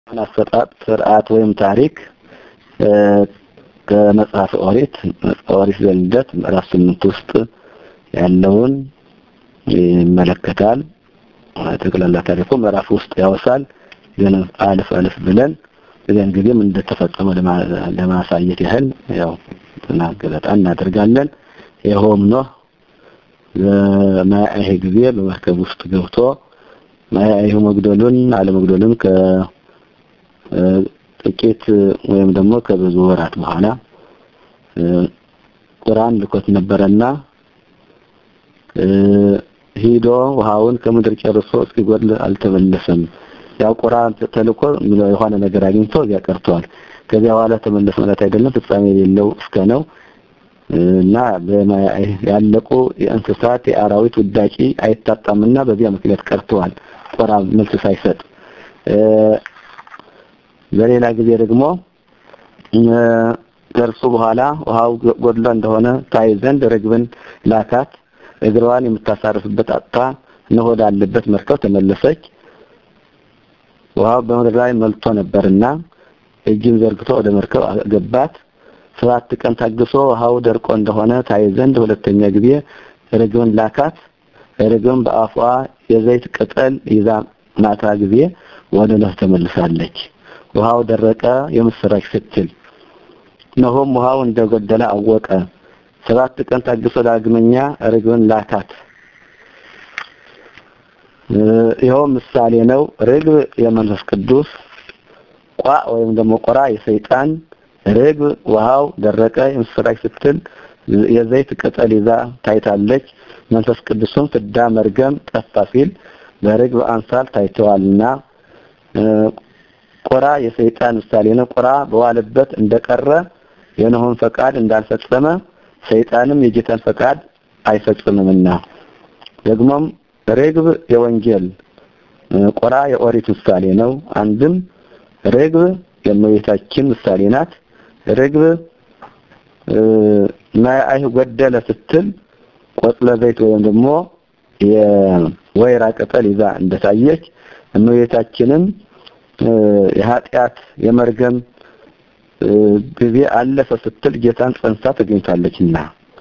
አሰጣጥ ስርዓት ወይም ታሪክ ከመጽሐፍ ኦሪት ኦሪት ዘልደት ምዕራፍ ስምንት ውስጥ ያለውን ይመለከታል። ጠቅላላ ታሪኩ ምዕራፍ ውስጥ ያወሳል። ግን አልፍ አልፍ ብለን በዚያን ጊዜም እንደተፈጸመ ለማሳየት ያህል ያው ገለጣ እናደርጋለን። ይኸውም ኖህ በማያይህ ጊዜ በመርከብ ውስጥ ገብቶ ማያይህ መግደሉን አለመግደሉን ከጥቂት ወይም ደግሞ ከብዙ ወራት በኋላ ቁራን ልኮት ነበረና ሂዶ ውሃውን ከምድር ጨርሶ እስኪጎድል አልተመለሰም። ያው ቁርአን ተልኮ የሆነ ነገር አግኝቶ እዚያ ቀርቷል። ከዚያ በኋላ ተመለስ ማለት አይደለም ፍጻሜ የሌለው እስከ ነው እና ያለቁ የእንስሳት የአራዊት ውዳቂ አይታጣምና በዚያ ምክንያት ቀርተዋል። ቁርአን መልስ ሳይሰጥ በሌላ ጊዜ ደግሞ ከእርሱ በኋላ ውሃው ጎድሎ እንደሆነ ታይ ዘንድ ርግብን ላካት። እግሯን የምታሳርፍበት አጥታ እነሆ ወዳለበት መርከብ ተመለሰች። ውሃው በምድር ላይ መልቶ ነበርና እጅን ዘርግቶ ወደ መርከብ ገባት። ሰባት ቀን ታግሶ ውሃው ደርቆ እንደሆነ ታይ ዘንድ ሁለተኛ ጊዜ ርግብን ላካት። ርግብን በአፏ የዘይት ቅጠል ይዛ ማታ ጊዜ ወደ ኖህ ተመልሳለች። ውሃው ደረቀ የምስራች ስትል እነሆም ውሃው እንደጎደለ አወቀ። ሰባት ቀን ታግሶ ዳግመኛ ርግብን ላካት። ይኸው ምሳሌ ነው። ርግብ የመንፈስ ቅዱስ ቋ ወይም ደግሞ ቆራ የሰይጣን ርግብ ውሃው ደረቀ የምስራች ስትል የዘይት ቅጠል ይዛ ታይታለች። መንፈስ ቅዱስም ፍዳ መርገም ጠፋ ሲል በርግብ አምሳል ታይተዋልና ቆራ የሰይጣን ምሳሌ ነው። ቆራ በዋለበት እንደቀረ የኖህን ፈቃድ እንዳልፈጸመ ሰይጣንም የጌታን ፈቃድ አይፈጽምምና ደግሞም ርግብ የወንጌል ቆራ የኦሪት ምሳሌ ነው። አንድም ርግብ የእመቤታችን ምሳሌ ናት። ርግብ ማያይህ ጎደለ ስትል ቆጽለ ዘይት ወይም ደግሞ የወይራ ቅጠል ይዛ እንደታየች እመቤታችንም የኃጢአት የመርገም ጊዜ አለፈ ስትል ጌታን ጸንሳ ተገኝታለችና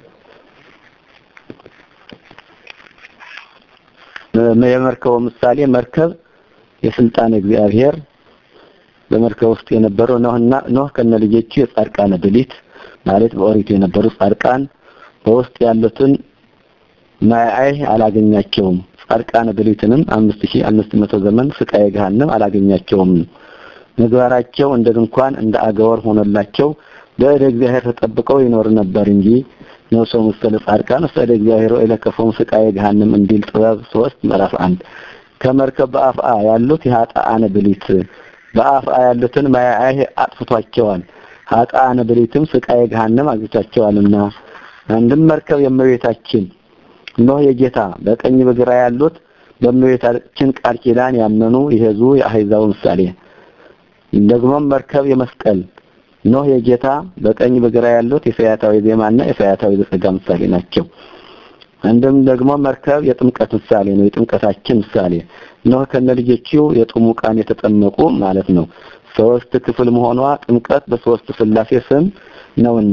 የመርከቡ ምሳሌ መርከብ የስልጣን እግዚአብሔር በመርከብ ውስጥ የነበረው ኖህና ኖህ ከነ ልጆቹ የጻድቃነ ብሊት ማለት በኦሪቱ የነበሩ ጻድቃን በውስጥ ያሉትን ማያይ አላገኛቸውም። ጻድቃነ ብሊትንም 5500 ዘመን ስቃየ ገሃነም አላገኛቸውም። ምግባራቸው እንደ ድንኳን እንደ አገወር ሆኖላቸው በእደ እግዚአብሔር ተጠብቀው ይኖር ነበር እንጂ ነው ሰው መሰለ ጻድቃን ወሰደ እግዚአብሔር ወይ ለከፈውም ስቃየ ገሃነም እንዲል ጥበብ 3 ምዕራፍ 1 ከመርከብ በአፍአ ያሉት የኃጥአነ ብሊት በአፍአ ያሉትን ማያይ አጥፍቷቸዋል። ኃጥአነ ብሊትም ስቃየ ገሃነም አግኝቷቸዋልና አንድም መርከብ የእመቤታችን ኖህ የጌታ በቀኝ በግራ ያሉት በእመቤታችን ቃል ኪዳን ያመኑ የህዝቡ የአህዛቡ ምሳሌ ደግሞም መርከብ የመስቀል ኖህ የጌታ በቀኝ በግራ ያሉት የፈያታዊ ዜማና የፈያታዊ ዘጸጋ ምሳሌ ናቸው። አንድም ደግሞ መርከብ የጥምቀት ምሳሌ ነው። የጥምቀታችን ምሳሌ ኖህ ከነልጆቹ የጥሙቃን የተጠመቁ ማለት ነው። ሶስት ክፍል መሆኗ ጥምቀት በሶስት ስላሴ ስም ነውና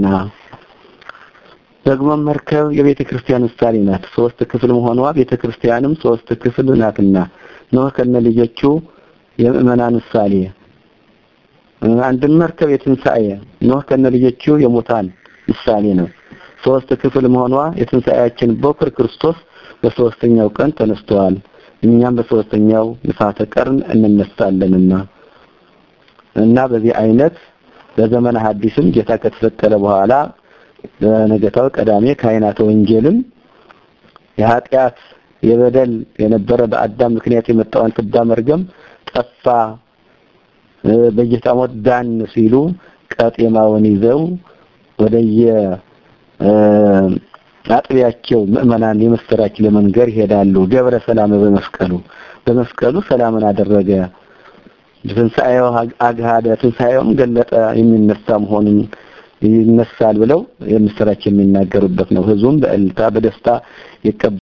ደግሞ መርከብ የቤተ ክርስቲያን ምሳሌ ናት። ሶስት ክፍል መሆኗ ቤተ ክርስቲያንም ሶስት ክፍል ናትና ኖህ ከነልጆቹ የምእመናን ምሳሌ አንድም መርከብ የትንሣኤ ኖህ ከነልጆቹ የሙታን ምሳሌ ነው። ሶስት ክፍል መሆኗ የትንሣኤያችን በኩር ክርስቶስ በሶስተኛው ቀን ተነስተዋል። እኛም በሶስተኛው ንፋተ ቀርን እንነሳለንና እና በዚህ አይነት በዘመነ ሐዲስም ጌታ ከተሰቀለ በኋላ በነገታው ቀዳሜ ካህናተ ወንጌልም የኃጢአት የበደል የነበረ በአዳም ምክንያት የመጣውን ፍዳ መርገም ጠፋ በጌታ ሞት ዳን ሲሉ ቀጤማውን ይዘው ወደየ አጥቢያቸው ምእመናን የምስራች ለመንገር ይሄዳሉ። ገብረ ሰላም በመስቀሉ በመስቀሉ ሰላምን አደረገ። ትንሣኤው አግሃደ ትንሣኤውም ገለጠ የሚነሳ መሆኑን ይነሳል ብለው የምስራች የሚናገሩበት ነው። ህዝቡም በእልልታ በደስታ ይቀበ